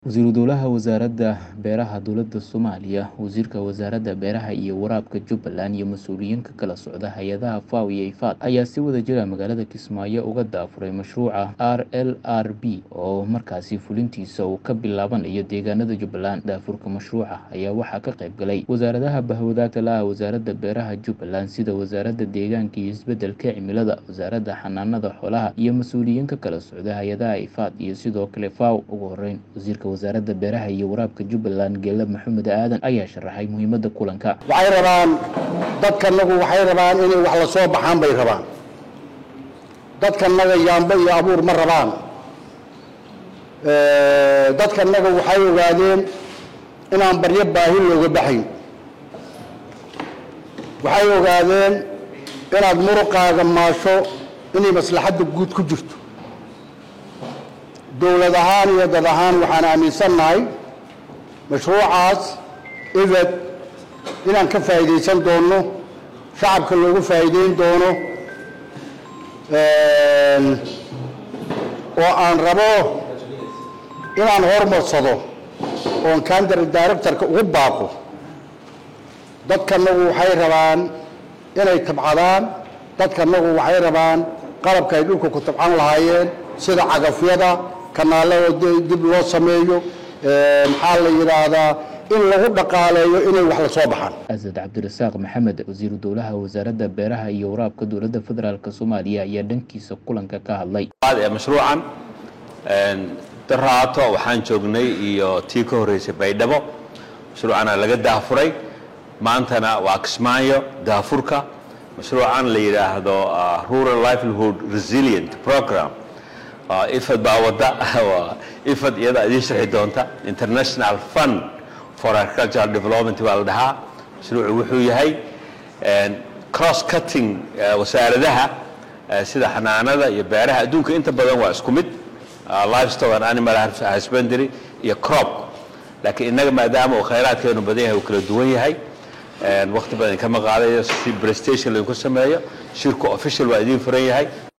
Wasiiru Dowlaha Wasaaradda Beeraha Dowladda Soomaaliya, Wasiirka Wasaaradda Beeraha iyo Waraabka Jubbaland iyo mas'uuliyiin ka kala socda hay'adaha FAO iyo IFAD ayaa si wadajir ah magaalada Kismaayo uga daafuray mashruuca RLRB oo markaasi fulintiisa uu ka bilaabanayo deegaanada Jubbaland. Daafurka mashruuca ayaa waxaa ka qayb galay wasaaradaha bahwadaagta la ah Wasaaradda Beeraha Jubbaland sida Wasaaradda Deegaanka iyo Isbeddelka Cimilada, Wasaaradda Xanaanada Xoolaha iyo mas'uuliyiin ka kala socda hay'adaha IFAD iyo sidoo kale FAO. Ugu horreyn, Wasiirka Wasaaradda Beeraha iyo Waraabka Jubbaland Geele Maxamed Aadan ayaa sharaxay muhiimadda kulanka. waxay rabaan dadkanagu waxay rabaan inay wax la soo baxaan bay rabaan dadkanaga yaambo iyo abuur ma rabaan dadkanaga waxay ogaadeen inaan baryo baahi looga baxayn waxay ogaadeen inaad muruqaaga maasho inay maslaxadda guud ku jirto dowlad ahaan iyo dad ahaan waxaan aaminsannahay mashruucaas ibed inaan ka faa'iidaysan doono shacabka loogu faa'iideyn doono oo aan rabo inaan hormarsado oon kandar directorka ugu baaqo dadkanagu waxay rabaan inay tabcadaan dadkanagu waxay rabaan qalabka ay dhulka ku tabcan lahaayeen sida cagafyada kanaalada dib loo sameeyo maxaa la yidhaahdaa in lagu dhaqaaleeyo inay wax la soo baxaan Asad Cabdirasaaq Maxamed wasiiru dowlaha wasaaradda beeraha iyo waraabka dowladda federaalk Soomaaliya ayaa dhankiisa kulanka ka hadlay. ee mashruucan daraato waxaan joognay iyo tii ka horreysay baydhabo mashruucana laga daafuray maantana waa kismaayo daafurka mashruucan la yidhaahdo rural livelihood resilient program ifad baa wadda ifad iyada idiin sharxi doonta international fund for agricultural development baa la dhahaa mashruucu wuxuu yahay cross cutting wasaaradaha sida xanaanada iyo beeraha adduunka inta badan waa isku mid livestock and animal husbandry iyo crop laakiin innaga maadaama uu khayraadkeenu badan yahay uu kala duwan yahay waqti badan kama qaadayo si prestation laydinku sameeyo shirku official waa idiin furan yahay